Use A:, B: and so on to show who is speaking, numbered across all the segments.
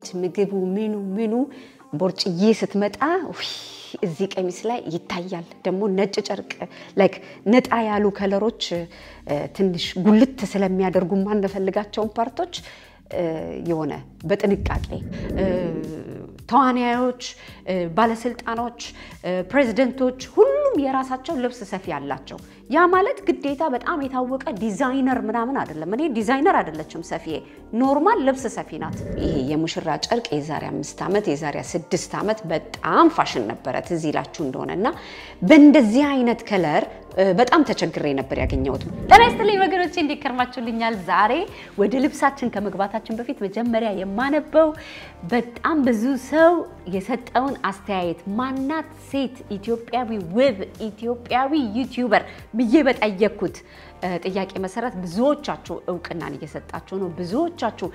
A: ምግቡ ምኑ ምኑ ቦርጭዬ ስትመጣ ውይ እዚህ ቀሚስ ላይ ይታያል። ደግሞ ነጭ ጨርቅ ላይክ ነጣ ያሉ ከለሮች ትንሽ ጉልት ስለሚያደርጉ ማንፈልጋቸውን ፓርቶች የሆነ በጥንቃቄ ተዋናዮች፣ ባለስልጣኖች፣ ፕሬዝደንቶች ሁሉም የራሳቸው ልብስ ሰፊ አላቸው። ያ ማለት ግዴታ በጣም የታወቀ ዲዛይነር ምናምን አይደለም። እኔ ዲዛይነር አይደለችም ሰፊዬ፣ ኖርማል ልብስ ሰፊ ናት። ይሄ የሙሽራ ጨርቅ የዛሬ አምስት ዓመት የዛሬ ስድስት ዓመት በጣም ፋሽን ነበረ ትዝ ይላችሁ እንደሆነ እና በእንደዚህ አይነት ከለር በጣም ተቸግሬ ነበር ያገኘሁት።
B: ጤና ይስጥልኝ ወገኖቼ፣ እንዴት ከርማችሁልኛል? ዛሬ ወደ ልብሳችን ከመግባታችን በፊት መጀመሪያ የማነበው በጣም ብዙ ሰው የሰጠውን አስተያየት ማናት ሴት ኢትዮጵያዊ ውብ ኢትዮጵያዊ ዩቲዩበር ብዬ በጠየቅኩት ጥያቄ መሰረት ብዙዎቻችሁ እውቅናን እየሰጣችሁ ነው። ብዙዎቻችሁ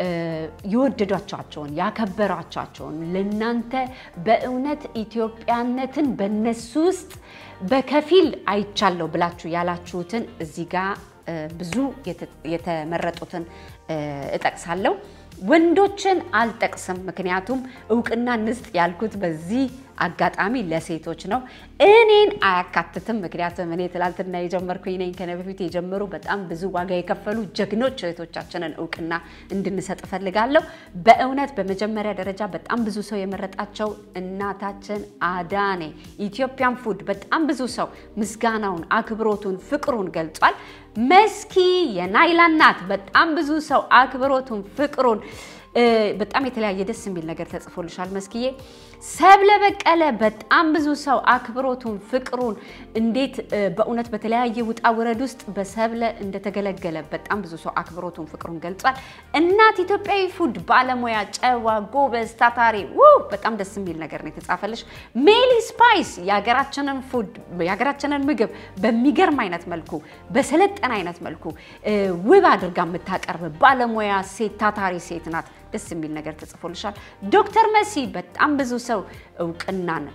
B: የወደዷቸውን ያከበሯቸውን ለእናንተ በእውነት ኢትዮጵያነትን በነሱ ውስጥ በከፊል አይቻለሁ ብላችሁ ያላችሁትን እዚህ ጋር ብዙ የተመረጡትን እጠቅሳለሁ። ወንዶችን አልጠቅስም፣ ምክንያቱም እውቅና እንስጥ ያልኩት በዚህ አጋጣሚ ለሴቶች ነው። እኔን አያካትትም፣ ምክንያቱም እኔ ትላንትና የጀመርኩኝ ነኝ። ከነ በፊት የጀመሩ በጣም ብዙ ዋጋ የከፈሉ ጀግኖች እህቶቻችንን እውቅና እንድንሰጥ እፈልጋለሁ። በእውነት በመጀመሪያ ደረጃ በጣም ብዙ ሰው የመረጣቸው እናታችን አዳኔ ኢትዮጵያን ፉድ በጣም ብዙ ሰው ምስጋናውን፣ አክብሮቱን፣ ፍቅሩን ገልጿል። መስኪ የናይላ እናት በጣም ብዙ ሰው አክብሮቱን፣ ፍቅሩን በጣም የተለያየ ደስ የሚል ነገር ተጽፎልሻል መስኪዬ። ሰብለ በቀለ በጣም ብዙ ሰው አክብሮቱን ፍቅሩን እንዴት በእውነት በተለያየ ውጣ ውረድ ውስጥ በሰብለ እንደተገለገለ በጣም ብዙ ሰው አክብሮቱን ፍቅሩን ገልጿል። እናት ኢትዮጵያዊ ፉድ ባለሙያ፣ ጨዋ፣ ጎበዝ፣ ታታሪ ውይ በጣም ደስ የሚል ነገር ነው የተጻፈልሽ። ሜሊ ስፓይስ የሀገራችንን ፉድ የሀገራችንን ምግብ በሚገርም አይነት መልኩ በሰለጠነ አይነት መልኩ ውብ አድርጋ የምታቀርብ ባለሙያ ሴት ታታሪ ሴት ናት። ደስ የሚል ነገር ተጽፎልሻል። ዶክተር መሲ በጣም ብዙ ሰው እውቅናን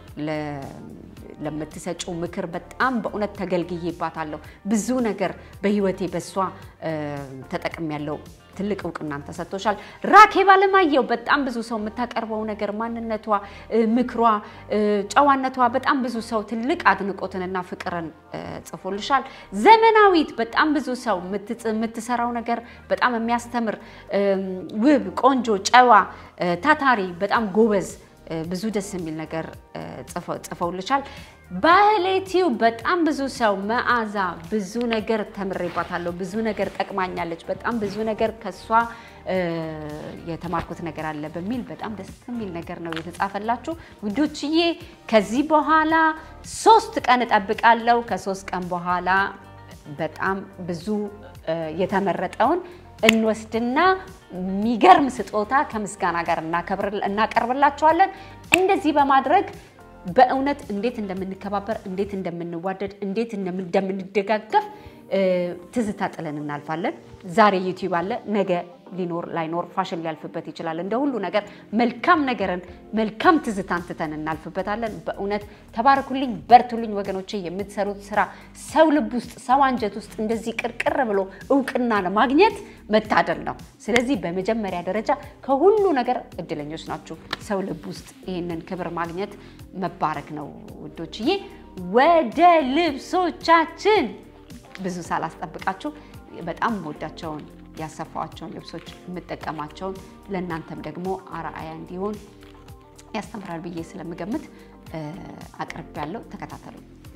B: ለምትሰጪው ምክር በጣም በእውነት ተገልግዬባታለሁ። ብዙ ነገር በህይወቴ በእሷ ተጠቅሜያለሁ። ትልቅ እውቅናን ተሰጥቶሻል። ራኬብ አለማየሁ በጣም ብዙ ሰው የምታቀርበው ነገር ማንነቷ፣ ምክሯ፣ ጨዋነቷ በጣም ብዙ ሰው ትልቅ አድንቆትንና ፍቅርን ጽፎልሻል። ዘመናዊት በጣም ብዙ ሰው የምትሰራው ነገር በጣም የሚያስተምር ውብ፣ ቆንጆ፣ ጨዋ፣ ታታሪ፣ በጣም ጎበዝ ብዙ ደስ የሚል ነገር ጽፈውልሻል። ባህሌቲው በጣም ብዙ ሰው መዓዛ ብዙ ነገር ተምሬባታለሁ፣ ብዙ ነገር ጠቅማኛለች፣ በጣም ብዙ ነገር ከሷ የተማርኩት ነገር አለ በሚል በጣም ደስ የሚል ነገር ነው የተጻፈላችሁ ውዶችዬ። ከዚህ በኋላ ሶስት ቀን እጠብቃለሁ። ከሶስት ቀን በኋላ በጣም ብዙ የተመረጠውን እንወስድና የሚገርም ስጦታ ከምስጋና ጋር እናቀርብላችኋለን። እንደዚህ በማድረግ በእውነት እንዴት እንደምንከባበር፣ እንዴት እንደምንዋደድ፣ እንዴት እንደምንደጋገፍ ትዝታ ጥለን እናልፋለን። ዛሬ ዩቲዩብ አለ፣ ነገ ሊኖር ላይኖር ፋሽን ሊያልፍበት ይችላል። እንደ ሁሉ ነገር መልካም ነገርን መልካም ትዝታን ትተን እናልፍበታለን። በእውነት ተባረኩልኝ፣ በርቱልኝ ወገኖቼ። የምትሰሩት ስራ ሰው ልብ ውስጥ ሰው አንጀት ውስጥ እንደዚህ ቅርቅር ብሎ እውቅና ለማግኘት መታደል ነው። ስለዚህ በመጀመሪያ ደረጃ ከሁሉ ነገር እድለኞች ናችሁ። ሰው ልብ ውስጥ ይህንን ክብር ማግኘት መባረክ ነው ውዶችዬ። ወደ ልብሶቻችን ብዙ ሳላስጠብቃችሁ በጣም ወዳቸውን ያሰፋዋቸውን ልብሶች የምጠቀማቸውን ለእናንተም ደግሞ አርአያ እንዲሆን ያስተምራል ብዬ ስለምገምት አቅርብ ያለው ተከታተሉ።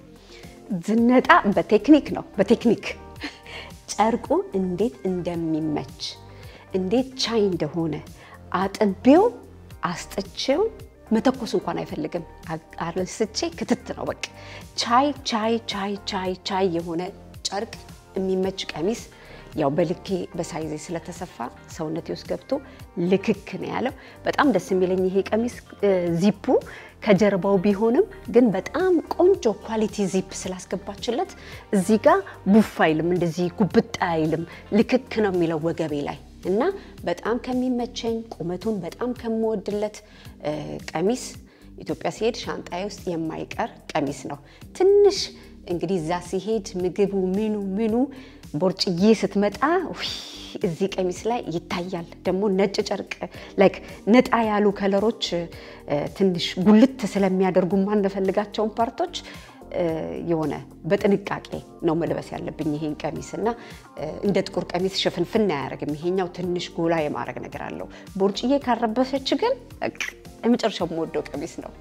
A: ዝነጣ በቴክኒክ ነው። በቴክኒክ ጨርቁ እንዴት እንደሚመች እንዴት ቻይ እንደሆነ አጥቤው አስጥቼው መተኮስ እንኳን አይፈልግም። አልስቼ ክትት ነው በቃ ቻይ ቻይ ቻይ ቻይ ቻይ የሆነ ጨርቅ የሚመች ቀሚስ ያው በልኬ በሳይዜ ስለተሰፋ ሰውነቴ ውስጥ ገብቶ ልክክ ነው ያለው። በጣም ደስ የሚለኝ ይሄ ቀሚስ ዚፑ ከጀርባው ቢሆንም ግን በጣም ቆንጆ ኳሊቲ ዚፕ ስላስገባችለት እዚህ ጋር ቡፍ አይልም፣ እንደዚህ ጉብጥ አይልም። ልክክ ነው የሚለው ወገቤ ላይ እና በጣም ከሚመቸኝ ቁመቱን በጣም ከምወድለት ቀሚስ ኢትዮጵያ ሲሄድ ሻንጣዬ ውስጥ የማይቀር ቀሚስ ነው። ትንሽ እንግዲህ እዛ ሲሄድ ምግቡ ምኑ ምኑ ቦርጭዬ ስትመጣ ውይ እዚህ ቀሚስ ላይ ይታያል። ደግሞ ነጭ ጨርቅ ላይክ ነጣ ያሉ ከለሮች ትንሽ ጉልት ስለሚያደርጉ ማንፈልጋቸውን ፓርቶች የሆነ በጥንቃቄ ነው መልበስ ያለብኝ ይሄን ቀሚስ እና እንደ ጥቁር ቀሚስ ሽፍንፍን አያደርግም። ይሄኛው ትንሽ ጎላ የማድረግ ነገር አለው። ቦርጭዬ ካረበሰች ግን የመጨረሻው የምወደው ቀሚስ ነው።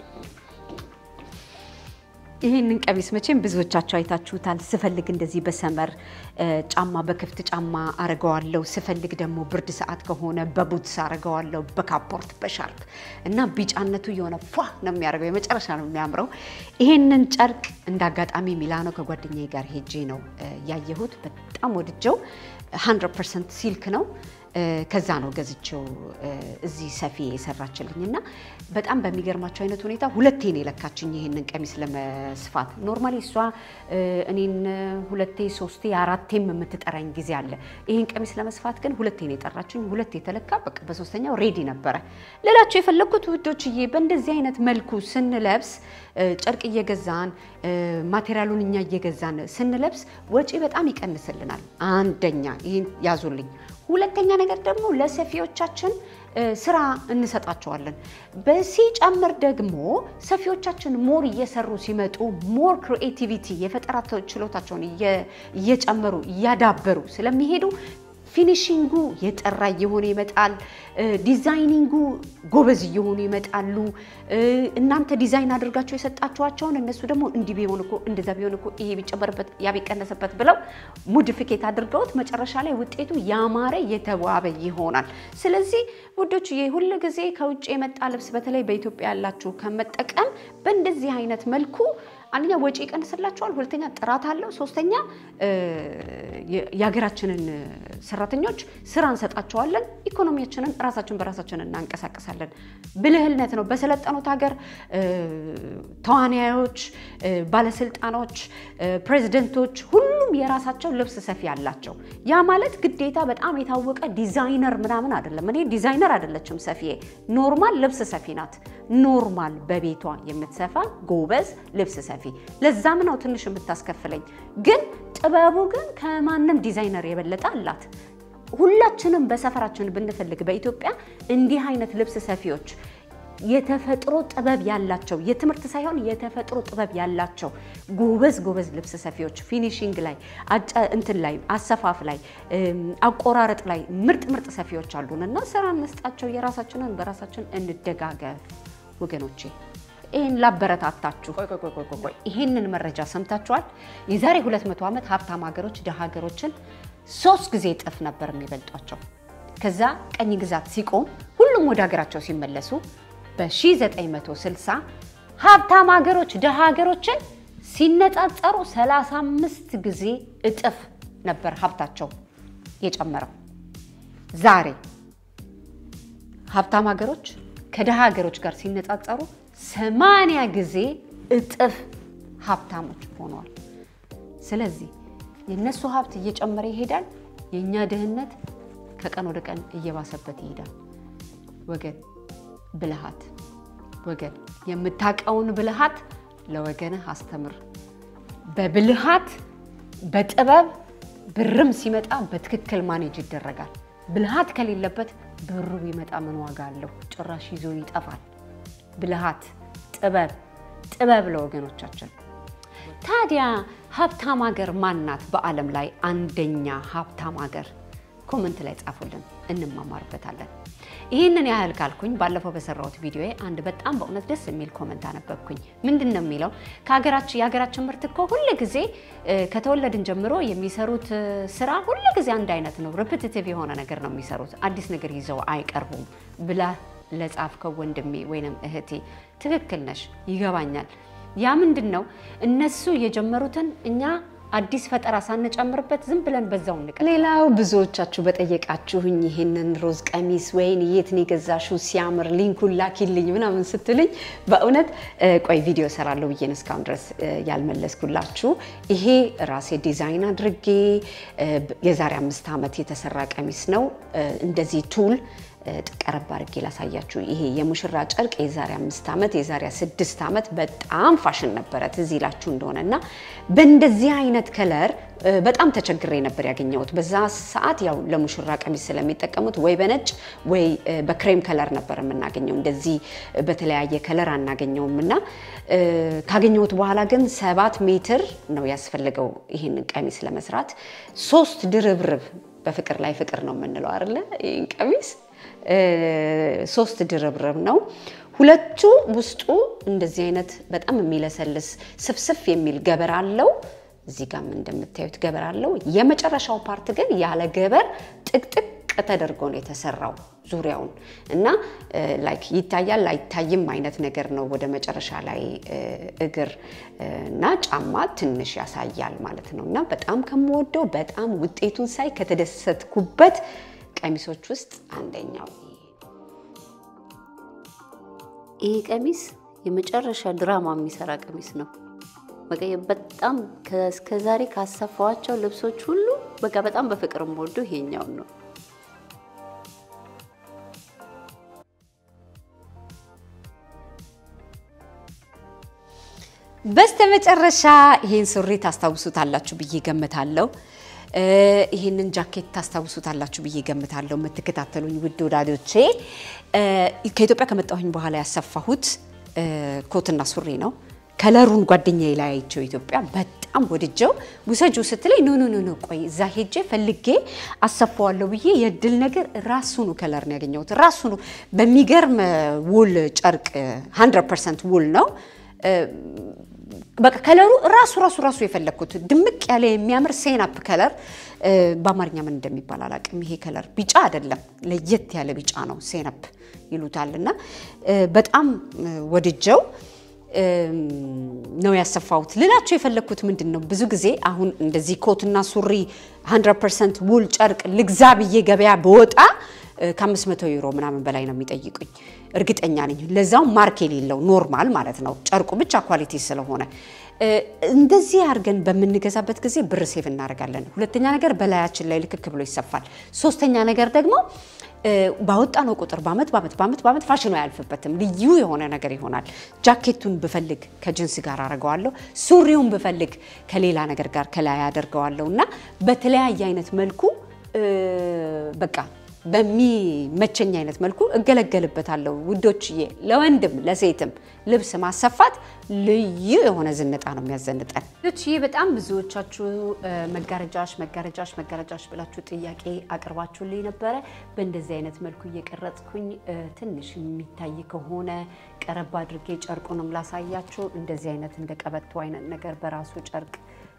A: ይህንን ቀሚስ መቼም ብዙዎቻቸው አይታችሁታል። ስፈልግ እንደዚህ በሰመር ጫማ በክፍት ጫማ አረገዋለሁ፣ ስፈልግ ደግሞ ብርድ ሰዓት ከሆነ በቡትስ አረገዋለሁ፣ በካፖርት በሻርፕ እና ቢጫነቱ የሆነ ፏ ነው የሚያደርገው፣ የመጨረሻ ነው የሚያምረው። ይህንን ጨርቅ እንደ አጋጣሚ ሚላኖ ከጓደኛዬ ጋር ሄጄ ነው ያየሁት። በጣም ወድጀው 100 ፐርሰንት ሲልክ ነው ከዛ ነው ገዝቼው እዚህ ሰፊ የሰራችልኝ እና በጣም በሚገርማቸው አይነት ሁኔታ ሁለቴ ነው የለካችኝ ይሄንን ቀሚስ ለመስፋት። ኖርማሊ እሷ እኔን ሁለቴ ሶስቴ አራቴም የምትጠራኝ ጊዜ አለ። ይሄን ቀሚስ ለመስፋት ግን ሁለቴ ነው የጠራችኝ። ሁለቴ የተለካ በቃ በሶስተኛው ሬዲ ነበረ ልላቸው የፈለግኩት ውዶችዬ፣ በእንደዚህ አይነት መልኩ ስንለብስ ጨርቅ እየገዛን ማቴሪያሉን እኛ እየገዛን ስንለብስ ወጪ በጣም ይቀንስልናል። አንደኛ ይህን ያዙልኝ። ሁለተኛ ነገር ደግሞ ለሰፊዎቻችን ስራ እንሰጣቸዋለን። በሲጨምር ደግሞ ሰፊዎቻችን ሞር እየሰሩ ሲመጡ ሞር ክሪኤቲቪቲ የፈጠራ ችሎታቸውን እየጨመሩ እያዳበሩ ስለሚሄዱ ፊኒሽንጉ የጠራ እየሆነ ይመጣል። ዲዛይኒንጉ ጎበዝ እየሆኑ ይመጣሉ። እናንተ ዲዛይን አድርጋቸው የሰጣችኋቸውን እነሱ ደግሞ እንዲህ ቢሆን እኮ እንደዛ ቢሆን እኮ ይሄ ቢጨመርበት ያ ቢቀነስበት ብለው ሞዲፊኬት አድርገውት መጨረሻ ላይ ውጤቱ ያማረ የተዋበ ይሆናል። ስለዚህ ውዶች ሁል ጊዜ ከውጭ የመጣ ልብስ በተለይ በኢትዮጵያ ያላችሁ ከመጠቀም በእንደዚህ አይነት መልኩ አንደኛ ወጪ ይቀንስላቸዋል፣ ሁለተኛ ጥራት አለው፣ ሶስተኛ የሀገራችንን ሰራተኞች ስራ እንሰጣቸዋለን፣ ኢኮኖሚያችንን ራሳችን በራሳችን እናንቀሳቀሳለን። ብልህነት ነው። በሰለጠኑት ሀገር ተዋናዮች፣ ባለስልጣኖች፣ ፕሬዚደንቶች ሁሉም የራሳቸው ልብስ ሰፊ አላቸው። ያ ማለት ግዴታ በጣም የታወቀ ዲዛይነር ምናምን አይደለም። እኔ ዲዛይነር አይደለችም ሰፊዬ፣ ኖርማል ልብስ ሰፊ ናት። ኖርማል በቤቷ የምትሰፋ ጎበዝ ልብስ ሰፊ። ለዛም ነው ትንሽ የምታስከፍለኝ። ግን ጥበቡ ግን ከማንም ዲዛይነር የበለጠ አላት። ሁላችንም በሰፈራችን ብንፈልግ በኢትዮጵያ እንዲህ አይነት ልብስ ሰፊዎች የተፈጥሮ ጥበብ ያላቸው የትምህርት ሳይሆን የተፈጥሮ ጥበብ ያላቸው ጎበዝ ጎበዝ ልብስ ሰፊዎች ፊኒሽንግ ላይ እንትን ላይ አሰፋፍ ላይ አቆራረጥ ላይ ምርጥ ምርጥ ሰፊዎች አሉን እና ስራ እንስጣቸው። የራሳችንን በራሳችን እንደጋገፍ ወገኖቼ። ይህን ላበረታታችሁ። ቆይ ቆይ ቆይ ቆይ ቆይ ይህንን መረጃ ሰምታችኋል? የዛሬ 200 ዓመት ሀብታም ሀገሮች ድሃ ሀገሮችን ሶስት ጊዜ እጥፍ ነበር የሚበልጧቸው። ከዛ ቀኝ ግዛት ሲቆም ሁሉም ወደ ሀገራቸው ሲመለሱ በ1960 ሀብታም ሀገሮች ድሃ ሀገሮችን ሲነጻጸሩ 35 ጊዜ እጥፍ ነበር ሀብታቸው የጨመረው። ዛሬ ሀብታም ሀገሮች ከድሃ ሀገሮች ጋር ሲነጻጸሩ 80 ጊዜ እጥፍ ሀብታሞች ሆነዋል። ስለዚህ የእነሱ ሀብት እየጨመረ ይሄዳል፣ የእኛ ድህነት ከቀን ወደ ቀን እየባሰበት ይሄዳል። ወገን ብልሃት ወገን የምታውቀውን ብልሃት ለወገንህ አስተምር። በብልሃት በጥበብ ብርም ሲመጣ በትክክል ማኔጅ ይደረጋል። ብልሃት ከሌለበት ብሩ ቢመጣ ምን ዋጋ አለው? ጭራሽ ይዞ ይጠፋል። ብልሃት፣ ጥበብ ጥበብ ለወገኖቻችን። ታዲያ ሀብታም ሀገር ማናት? በዓለም ላይ አንደኛ ሀብታም ሀገር ኮመንት ላይ ጻፉልን፣ እንማማርበታለን። ይህንን ያህል ካልኩኝ ባለፈው በሰራሁት ቪዲዮ አንድ በጣም በእውነት ደስ የሚል ኮመንት አነበብኩኝ። ምንድን ነው የሚለው? ከሀገራችን የሀገራችን ምርት እኮ ሁል ጊዜ ከተወለድን ጀምሮ የሚሰሩት ስራ ሁል ጊዜ አንድ አይነት ነው፣ ሪፒቲቲቭ የሆነ ነገር ነው የሚሰሩት፣ አዲስ ነገር ይዘው አይቀርቡም ብላ ለጻፍከው ወንድሜ ወይንም እህቴ ትክክል ነሽ፣ ይገባኛል። ያ ምንድን ነው እነሱ የጀመሩትን እኛ አዲስ ፈጠራ ሳንጨምርበት ዝም ብለን በዛው እንቀ ሌላው ብዙዎቻችሁ በጠየቃችሁኝ ይህንን ሮዝ ቀሚስ ወይን የት ነው የገዛሽው ሲያምር ሊንኩን ላኪልኝ ምናምን ስትልኝ በእውነት ቆይ ቪዲዮ ሰራለሁ ብዬ ነው እስካሁን ድረስ ያልመለስኩላችሁ። ይሄ ራሴ ዲዛይን አድርጌ የዛሬ አምስት ዓመት የተሰራ ቀሚስ ነው። እንደዚህ ቱል ቀረብ አድርጌ ላሳያችሁ። ይሄ የሙሽራ ጨርቅ የዛሬ አምስት ዓመት የዛሬ ስድስት ዓመት በጣም ፋሽን ነበረ ትዝ ይላችሁ እንደሆነ እና በእንደዚህ አይነት ከለር በጣም ተቸግሬ ነበር ያገኘሁት። በዛ ሰዓት ያው ለሙሽራ ቀሚስ ስለሚጠቀሙት ወይ በነጭ ወይ በክሬም ከለር ነበር የምናገኘው። እንደዚህ በተለያየ ከለር አናገኘውም እና ካገኘሁት በኋላ ግን ሰባት ሜትር ነው ያስፈልገው ይህንን ቀሚስ ለመስራት ሶስት ድርብርብ በፍቅር ላይ ፍቅር ነው የምንለው አይደለ? ይህን ቀሚስ ሶስት ድርብርብ ነው። ሁለቱ ውስጡ እንደዚህ አይነት በጣም የሚለሰልስ ስፍስፍ የሚል ገበር አለው። እዚህ ጋም እንደምታዩት ገበር አለው። የመጨረሻው ፓርት ግን ያለ ገበር ጥቅጥቅ ተደርጎ ነው የተሰራው ዙሪያውን እና ላይክ ይታያል አይታይም አይነት ነገር ነው። ወደ መጨረሻ ላይ እግር እና ጫማ ትንሽ ያሳያል ማለት ነው እና በጣም ከምወደው በጣም ውጤቱን ሳይ ከተደሰትኩበት ቀሚሶች ውስጥ አንደኛው
C: ይሄ ቀሚስ የመጨረሻ ድራማ የሚሰራ ቀሚስ ነው። በቃ በጣም እስከዛሬ ካሰፋዋቸው ልብሶች ሁሉ በቃ በጣም በፍቅር የምወደው ይሄኛውን ነው።
A: በስተመጨረሻ ይሄን ሱሪ ታስታውሱታላችሁ ብዬ ገምታለሁ። ይህንን ጃኬት ታስታውሱታላችሁ ብዬ ገምታለሁ። የምትከታተሉኝ ውድ ወዳጆቼ ከኢትዮጵያ ከመጣሁኝ በኋላ ያሰፋሁት ኮትና ሱሪ ነው። ከለሩን ጓደኛዬ ላይ አይቼው ኢትዮጵያ በጣም ወድጀው ውሰጁ ስትለኝ ኖ ኖ ኖ ቆይ እዛ ሄጄ ፈልጌ አሰፋዋለሁ ብዬ የድል ነገር ራሱኑ ከለር ነው ያገኘሁት። ራሱኑ በሚገርም ውል ጨርቅ 100 ፐርሰንት ውል ነው። በቃ ከለሩ ራሱ ራሱ ራሱ የፈለግኩት ድምቅ ያለ የሚያምር ሴናፕ ከለር በአማርኛ ምን እንደሚባል አላውቅም። ይሄ ከለር ቢጫ አይደለም፣ ለየት ያለ ቢጫ ነው፣ ሴናፕ ይሉታል። እና በጣም ወድጀው ነው ያሰፋሁት። ልላቸው የፈለግኩት ምንድን ነው ብዙ ጊዜ አሁን እንደዚህ ኮትና ሱሪ 100 ፐርሰንት ውል ጨርቅ ልግዛ ብዬ ገበያ በወጣ ከ500 ዩሮ ምናምን በላይ ነው የሚጠይቁኝ፣ እርግጠኛ ነኝ። ለዛው ማርክ የሌለው ኖርማል ማለት ነው፣ ጨርቁ ብቻ ኳሊቲ ስለሆነ። እንደዚህ አድርገን በምንገዛበት ጊዜ ብር ሴቭ እናደርጋለን። ሁለተኛ ነገር በላያችን ላይ ልክክ ብሎ ይሰፋል። ሶስተኛ ነገር ደግሞ ባወጣነው ቁጥር በአመት በአመት በአመት በአመት ፋሽኑ አያልፍበትም። ልዩ የሆነ ነገር ይሆናል። ጃኬቱን ብፈልግ ከጅንስ ጋር አደርገዋለሁ። ሱሪውን ብፈልግ ከሌላ ነገር ጋር ከላይ አደርገዋለሁ እና በተለያየ አይነት መልኩ በቃ በሚመቸኝ አይነት መልኩ እገለገልበታለሁ። ውዶችዬ፣ ለወንድም ለሴትም ልብስ ማሰፋት ልዩ የሆነ ዝንጣ ነው የሚያዘንጠን። ውዶችዬ፣ በጣም ብዙዎቻችሁ መጋረጃሽ መጋረጃሽ መጋረጃሽ ብላችሁ ጥያቄ አቅርባችሁልኝ ነበረ። በእንደዚህ አይነት መልኩ እየቀረጽኩኝ ትንሽ የሚታይ ከሆነ ቀረብ አድርጌ ጨርቁንም ላሳያችሁ። እንደዚህ አይነት እንደ ቀበቶ አይነት ነገር በራሱ ጨርቅ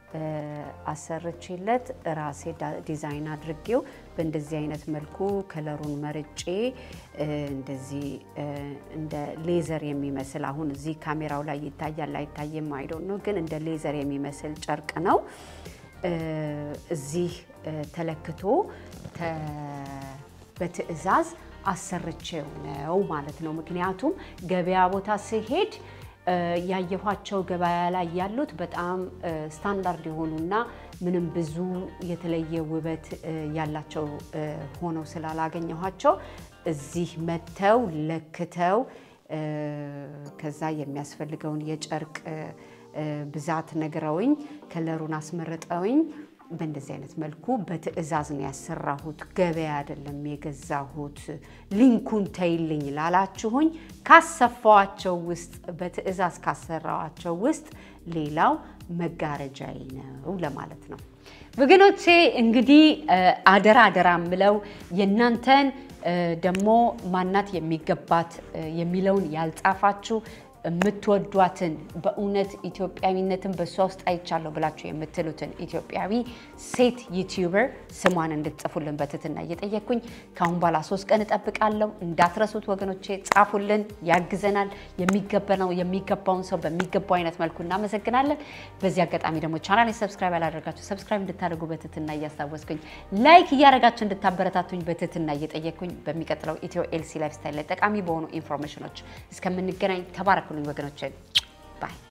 A: አሰርቼለት ራሴ ዲዛይን አድርጌው በእንደዚህ አይነት መልኩ ከለሩን መርጬ እንደዚህ እንደ ሌዘር የሚመስል አሁን እዚህ ካሜራው ላይ ይታያል አይታይም አይዶን ነው፣ ግን እንደ ሌዘር የሚመስል ጨርቅ ነው። እዚህ ተለክቶ በትዕዛዝ አሰርቼው ነው ማለት ነው። ምክንያቱም ገበያ ቦታ ስሄድ ያየኋቸው ገበያ ላይ ያሉት በጣም ስታንዳርድ የሆኑና ምንም ብዙ የተለየ ውበት ያላቸው ሆነው ስላላገኘኋቸው እዚህ መጥተው ለክተው ከዛ የሚያስፈልገውን የጨርቅ ብዛት ነግረውኝ ከለሩን አስመርጠውኝ በእንደዚህ አይነት መልኩ በትዕዛዝ ነው ያሰራሁት። ገበያ አይደለም የገዛሁት። ሊንኩን ተይልኝ ላላችሁኝ ካሰፋዋቸው ውስጥ በትዕዛዝ ካሰራዋቸው ውስጥ ሌላው መጋረጃዬ ነው ለማለት ነው። ወገኖቼ እንግዲህ አደራ አደራ ምለው የእናንተን ደግሞ ማናት የሚገባት የሚለውን ያልጻፋችሁ የምትወዷትን በእውነት ኢትዮጵያዊነትን በእሷ ውስጥ አይቻለሁ ብላችሁ የምትሉትን ኢትዮጵያዊ ሴት ዩቲዩበር ስሟን እንድትጽፉልን በትህትና እየጠየቅኩኝ ከአሁን በኋላ ሶስት ቀን እጠብቃለሁ። እንዳትረሱት ወገኖቼ፣ ጻፉልን፣ ያግዘናል። የሚገባው የሚገባውን ሰው በሚገባው አይነት መልኩ እናመሰግናለን። በዚህ አጋጣሚ ደግሞ ቻናል ሰብስክራይብ ያላደረጋችሁ ሰብስክራይብ እንድታደርጉ በትህትና እያስታወስኩኝ ላይክ እያደረጋችሁ እንድታበረታቱኝ በትህትና እየጠየቅኩኝ በሚቀጥለው ኢትዮ ኤልሲ ላይፍ ስታይል ላይ ጠቃሚ በሆኑ ኢንፎርሜሽኖች እስከምንገናኝ ተባረኩልኝ ወገኖችን ባይ